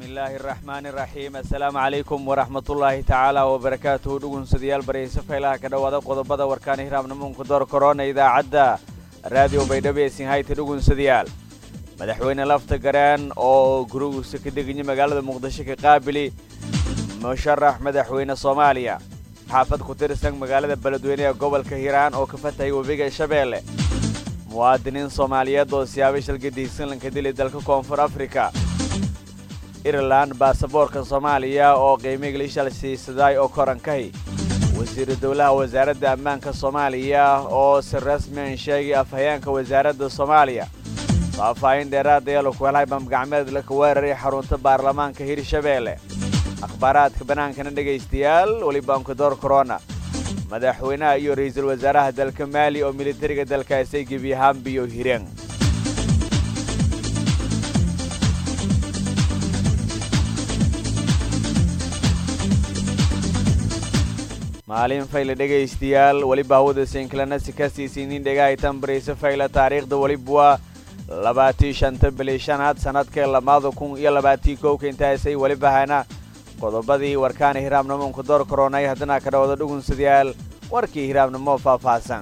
bismillaahi araxmaani iraxiim assalaamu calaykum waraxmatullaahi tacaala wabarakaatuhu dhugunsadayaal baryayso faylaha ka dhowaada qodobada warkaana hiraabnamuunka door korona idaacadda raadiyo baydhabo ee sinhayta dhugunsadayaal madaxweyne lafta gareen oo gurigiisa ka deganya magaalada muqdisho ka qaabili musharax madaxweyne soomaaliya xaafad ku tirsan magaalada beledweyne ee gobolka hiiraan oo ka fatahaya webiga shabeelle muwaadiniin soomaaliyeed oo siyaabo shalgadiisan lanka dili dalka koonfur afrika irelan baasaboorka soomaaliya oo qiimiga lishal siisaday oo korankahi wasiiru dowlaha wasaaradda ammaanka soomaaliya oo si rasmian sheegay afhayeenka wasaaradda soomaaliya faahfaahin dheeraada ee laku helay bamgacmeed laka weeraray xarunta baarlamaanka hirshabeelle akhbaaraadka bannaankana dhegaystayaal welibaanka door korona madaxweynaha iyo ra'iisul wasaaraha dalka maali oo militariga dalkaasay gebi ahaanbiyo hireen maalin fayle dhegaystayaal weliba hawada sinklanasi ka siisinin dhegahaytan barayso fayle taariikhda weliba waa labaatii shanta bili shanaad sanadka lamaada kun iyo labaatii kowka intaasay weliba hana qodobadii warkaana hiraabnamoonka door koronay haddana ka dhawada dhugunsadayaal warkii hiraabnimo faahfaahsan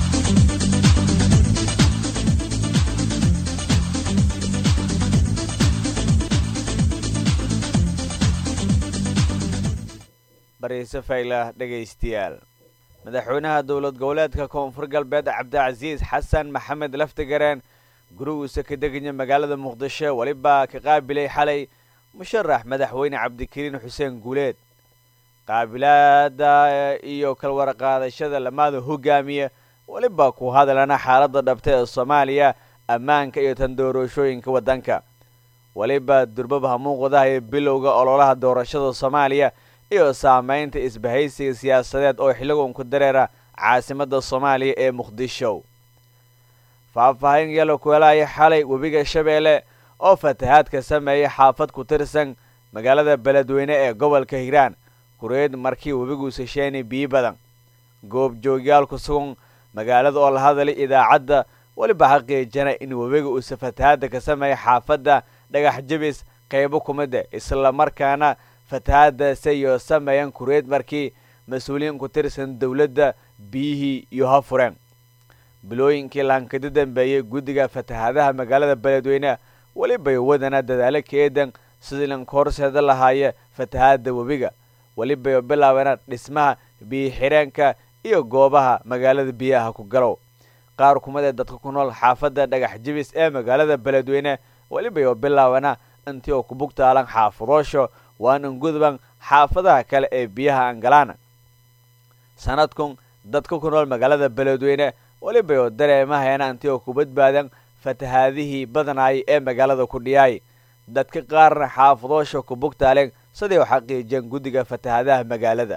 bariise fayla dhegaystayaal madaxweynaha dowlad goboleedka koonfur galbeed cabdicasiis xasan maxamed laftigareen gurigiisa ka deganya magaalada muqdisho weliba ka qaabilay xalay musharax madaxweyne cabdikariin xuseen guuleed qaabilaada iyo kalwaraqaadashada lamaada hogaamiya weliba ku hadalana xaaladda dhabta ee soomaaliya ammaanka iyo tan doorashooyinka waddanka weliba durbaba muuqdaha ee bilowga ololaha doorashada soomaaliya iyo saamaynta isbahaysiga siyaasadeed oo xilligoonku dareera caasimadda soomaaliya ee muqdisho faahfaahin yalo ku helaya xalay webiga shabeelle oo fatahaad ka sameeyay xaafad ku tirsan magaalada beledweyne ee gobolka hiiraan kureed markii webiguusa sheenay biyo badan goobjoogyaal ku sugan magaalada oo la hadalay idaacadda weliba xaqiijana in webiga uusa fatahaadda ka sameeyay xaafadda dhagax jabis qaybo kumida islamarkaana fatahaadaasayoo sameeyaan kureed markii mas-uuliyiin ku tirsan dowladda biyihii iyo ha fureen bilooyinkii laankada dambeeyey guddiga fatahaadaha magaalada beledweyne welibay wadana dadaalo keedan sidii lanka horseeda lahaaya fatahaadda webiga welibay bilaabana dhismaha biyo-xireenka iyo goobaha magaalada biyaha ku galow qaar kumid ee dadka ku nool xaafadda dhagax jibis ee magaalada beledweyne welibay oo bilaabana intii oo ku bugtaalan xaafadoosho waanan gudban xaafadaha kale ee biyaha angalaana sanadkun dadka ku nool magaalada beledweyne welibay oo dareemahayaana intii oo ku badbaadan fatahaadihii badanaayay ee magaalada ku dhiyaay dadka qaarna xaafadoosha ku bugtaaleen siday u xaqiijiyeen guddiga fatahaadaha magaalada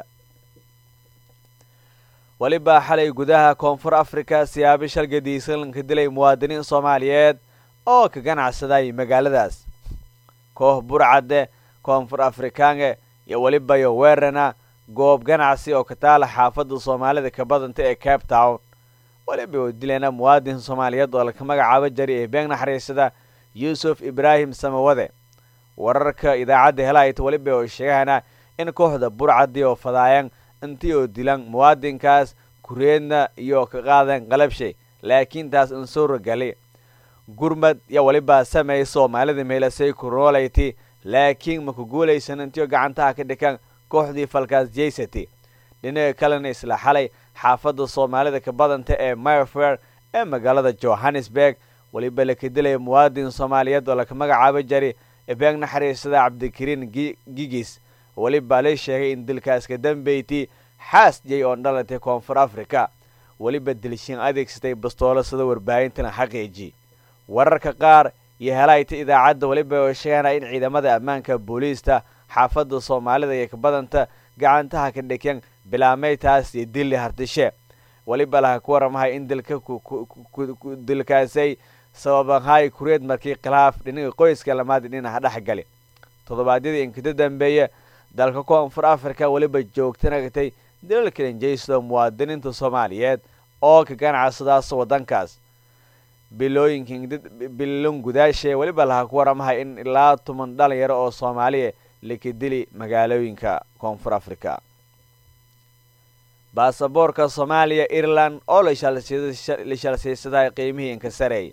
weliba xalay gudaha koonfur afrika siyaabi shalgadiisan lanka dilay muwaadiniin soomaaliyeed oo ka ganacsaday magaaladaas koox burcadde koonfur afrikaange iyo welibayo weerana goob ganacsi oo ka taala xaafadda soomaalida ka badanta ee cape town weliba oo dilayna muwaadin soomaaliyeed oo laka magacaabo jari ee beeng naxariisada yuusuf ibraahim samawade wararka idaacadda helayt weliba oo sheegahana in kooxda burcadii oo fadaayeen intii oo dilan muwaadinkaas kureedna iyo ka qaadeen qalabshay laakiin taas in suuragali gurmad iyo weliba sameey soomaalida meelasay kunoolayti laakiin maku guulaysan intiio gacantaha ka dhikan kooxdii falkaas jaysati dhinaga kalena isla xalay xaafadda soomaalida ka badanta ee myfair ee magaalada johannesburg weliba laka dilaya muwaadin soomaaliyeed oo laka magacaabo jari ebeeng naxariisada cabdikariin gigis weliba la sheegay in dilkaas ka dambeyti xaas jay oo dhalatay koonfur africa weliba dilshiin adeegsatay bastoolo sida warbaahintana xaqiiji wararka qaar iyo helayta idaacadda weliba oo sheegana in ciidamada ammaanka booliista xaafadda soomaalida iyo ka badanta gacantaha ka dhikeen bilaameytaas iyo dilli hartishe weliba laha ku waramahay in dilka dilkaasay sababanhay kureed markii khilaaf dhinaga qoyska lamaadi dhinaca dhex gali toddobaadyadii inkada dambeeye dalka koonfur africa weliba joogtanagtay dalalka injaysto muwaadiniinta soomaaliyeed oo ka ganacsadaas waddankaas bilooyinkan bilon gudaashe weliba laha ku waramahay in ilaa toban dhalinyaro oo soomaaliya laka dili magaalooyinka koonfur africa baasaboorka soomaaliya ireland oo la shalsiisaday qiimihii inkasareey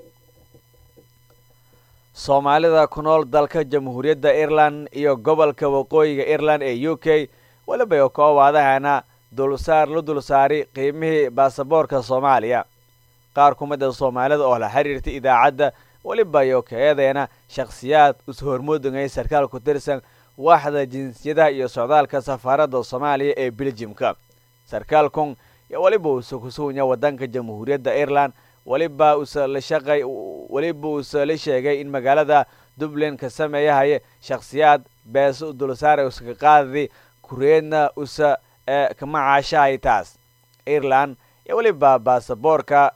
soomaalida ku nool dalka jamhuuriyadda ireland iyo gobolka waqooyiga ireland ee u k weliba koowaadahana dulsaar la dulsaari qiimihii baasaboorka soomaaliya qaar ku mid a soomaalida oo la xiriirtay idaacadda weliba iyo kaeedeena shakhsiyaad is-hormuudangay sarkaal ku tirsan waaxda jinsiyadaha iyo socdaalka safaaradda soomaaliya ee beljimka sarkaalkun yo weliba uuse kusugunya wadanka jamhuuriyadda ireland weliba usalashaqay weliba uuse la sheegay in magaalada dublin ka sameeyahaye shakhsiyaad beese u dulsaara uska qaadi kureedna usa kama caashahay taas ireland iyo weliba baasaboorka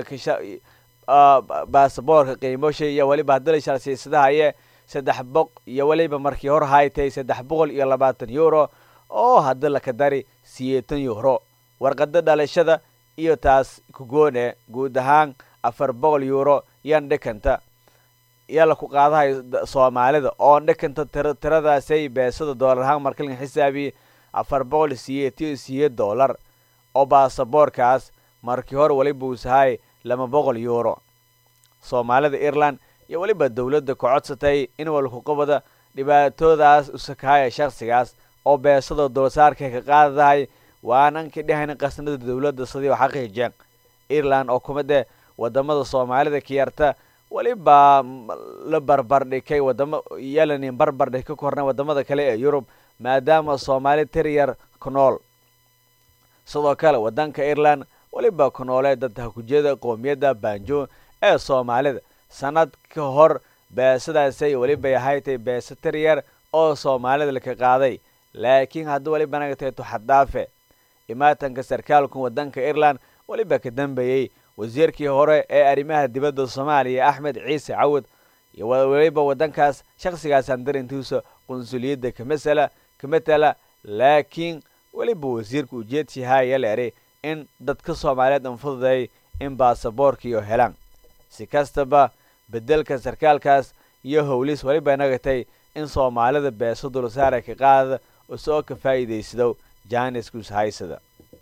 baasaboorka qiimosha iyo weliba haddala shalsiisadahaye saddex boq iyo weliba markii hor haytay saddex boqol iyo labaatan euro oo hadda laka dari siyeetan euro warqada dhalashada iyo taas kugoone guud ahaan afar boqol euro yan dhikanta yaa laku qaadahay soomaalida oo dhikanta tiradaasay beesada doolar ahaan markalin xisaabiye afar boqol siyeetiyo siyeed dollar oo baasaboorkaas markii hore weliba uusahay laba boqol euro soomaalida ireland iyo weliba dowladda ka codsatay in walkuqabada dhibaatoodaas usakahaya shakhsigaas oo beesada dulsaarka ka qaadadahay waanan ka dhehayna qasnada dowladda sidii oo xaqiijeen ireland oo kumide wadamada soomaalida kiyarta weliba la barbardhikay wadamo yalanin barbardhig ka kornay wadamada kale ee yurub maadaama soomaali tiryar ku nool sidoo kale wadanka ireland weliba ku noolee dad hakujiyada qoomiyadda banjo ee soomaalida sanad ka hor beesadaasay welibay ahaytay beese tiryar oo soomaalida laka qaaday laakiin haddii weliba nagatay tuxaddhaafe imaatanka sarkaalku wadanka ireland weliba ka dambeeyey wasiirkii hore ee arrimaha dibadda soomaaliya axmed ciise cawad iyo weliba wadankaas shakhsigaasaan darintiisa qunsuliyadda kamasala ka matala laakiin weliba wasiirka ujeedsihaaya leeray in dadka soomaaliyeed anfududay in baasaboorkiiyo helaan si kastaba bedelka sarkaalkaas iyo howlis weliba nagatay in soomaalida beeso dulsaara ka qaada usoo ka faa'iidaysado jaaniskus haysada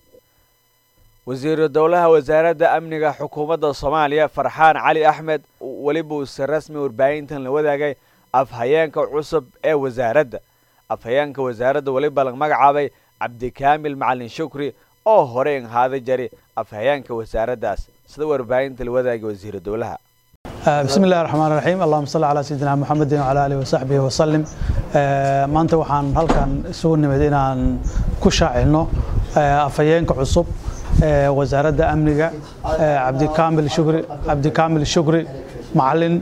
wasiiru dowlaha wasaaradda amniga xukuumadda soomaaliya farxaan cali axmed weliba uuse rasmi warbaahintan la wadaagay afhayeenka cusub ee wasaaradda afhayeenka wasaaradda weliba la magacaabay cabdikaamil macalin shukri oo horey ahaada jari afhayeenka wasaaraddaas sida warbaahinta la wadaagay wasiiru dowlaha bismi illahi raxmaan raxiim allahuma salli calaa sayidina muxamedin wcala alihi wasaxbihi wasalim maanta waxaan halkan isugu nimid inaan ku shaacilno afhayeenka cusub wasaaradda amniga cabdikaamil shukri cabdikaamil shukri macalin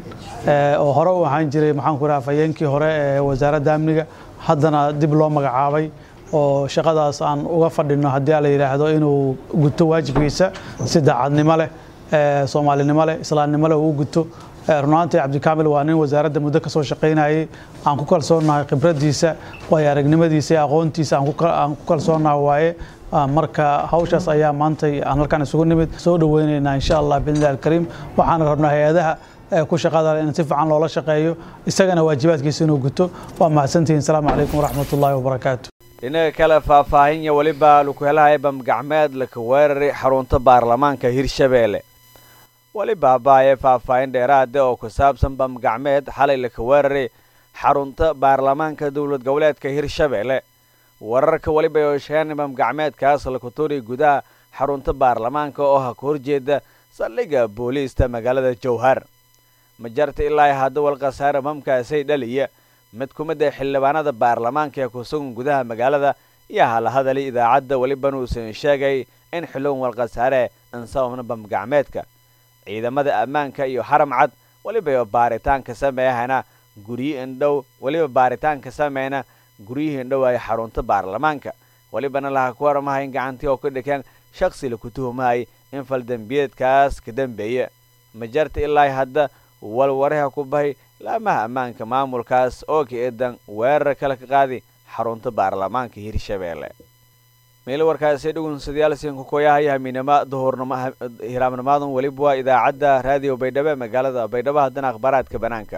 oo hore u ahaan jiray maxaan ku raha afhayeenkii hore ee wasaaradda amniga haddana dib loo magacaabay oo shaqadaas aan uga fadhino haddii la yidhaahdo inuu guto waajibkiisa si daacadnimo leh soomaalinimo leh islaamnimo leh uu guto runaantii cabdikaamil waa nin wasaaradda muddo ka soo shaqaynayay aan ku kalsoonahay khibraddiisa waayo aragnimadiisa iyo aqoontiisa aan ku kalsoonahay waaye marka hawshaas ayaa maantay aan halkaan isugu nimid soo dhoweynaynaa insha allah biidnillahi alkariim waxaana rabnaa hay-adaha ku shaqada in si fiican loola shaqeeyo isagana waajibaadkiisa inuu guto waa mahadsantihiin asalaamu calaykum waraxmat ullaahi wabarakaatu dhinaga kale faahfaahinya weliba laku helahaya bamgacmeed laka weeraray xarunta baarlamaanka hirshabeelle weliba abaaye faahfaahin dheeraade oo ku saabsan bamgacmeed xalay laka weeraray xarunta baarlamaanka dowlad goboleedka hirshabeelle wararka weliba oo sheegeen bamgacmeedkaas laku turay gudaha xarunta baarlamaanka oo ha ka horjeeda saldhigga booliista magaalada jowhar majarta ilaa hadda walkhasaare bamkaasay dhaliya mid ku mid ah xildhibaanada baarlamaanka ee ku sugan gudaha magaalada iyo hala hadalay idaacadda welibana uusan sheegay in xillowan walkhasaare ansababna bamgacmeedka ciidamada ammaanka iyo xaram cad weliba baaritaanka sameeyahana guryo indhow weliba baaritaanka sameyna guryihii indhow ay xarunta baarlamaanka welibana laha ku waramahay in gacantii oo ka dhikeen shaksi laku tuhumahay in faldembiyeedkaas ka dambeeya majarta ilaa hadda walwaraha ku bahay laamaha ammaanka maamulkaas oo ka eedan weerar kale ka qaadi xarunta baarlamaanka hirshabeelle meel warkaasi dhugunsadayaal siinka koyahay hamiinama duhurnimo hiraamnimaadun weliba waa idaacadda raadiyo baydhabo ee magaalada baydhabo haddana akhbaaraadka banaanka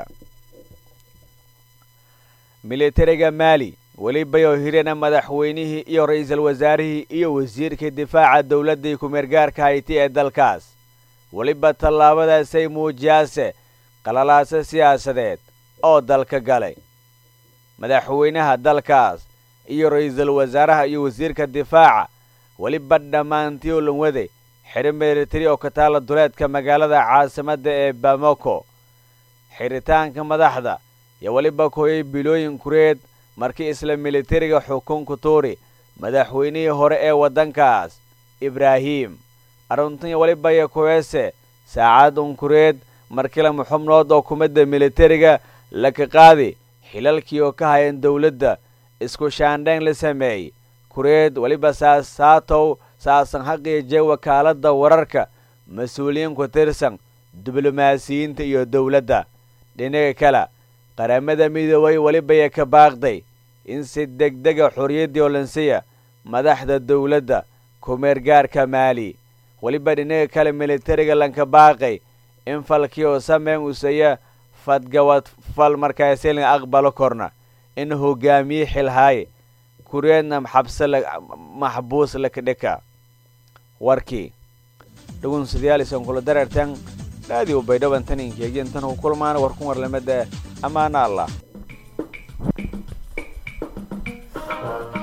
militariga maali welibayoo hirana madaxweynihii iyo ra-iisul wasaarihii iyo wasiirka difaaca dowladdii ku-meergaarka hayti ee dalkaas weliba tallaabadaasay muujiyaase qalalaasa siyaasadeed oo dalka galay madaxweynaha dalkaas iyo ra-iisul wasaaraha iyo wasiirka difaaca weliba dhammaantii oo lan waday xidho militari oo ka taala duleedka magaalada caasimadda ee bamako xidhitaanka madaxda iyo weliba kooyay bilooyin kureed markii isla militariga xukunku tuuri madaxweynihii hore ee waddankaas ibraahim aruntinya weliba iyo kuweese saacad unkureed markii lama xubnood oo kumadda militariga laka qaadi xilalkii oo ka hayan dowladda isku shaandhayn la sameeyey kureed weliba saasaatow saasan xaqiije wakaaladda wararka mas-uuliyiin ku tirsan diblomaasiyiinta iyo dowladda dhinaga kale qaramada midoobay welibaya ka baaqday in si degdega xorriyaddii olansiya madaxda dowladda ku-meergaarka maali weliba dhinaga kale militariga lanka baaqay in falkii oo sameyn usaya fadgawad fal markaasi la aqbalo korna in hogaamiye xilhaaye kureedna xabse maxbuus lakadhika warkii dhugunsadayaal isan kula dareertan raadiyo baydhaban tan inkeegin tan u kulmaana warkun warlamada ammaana allah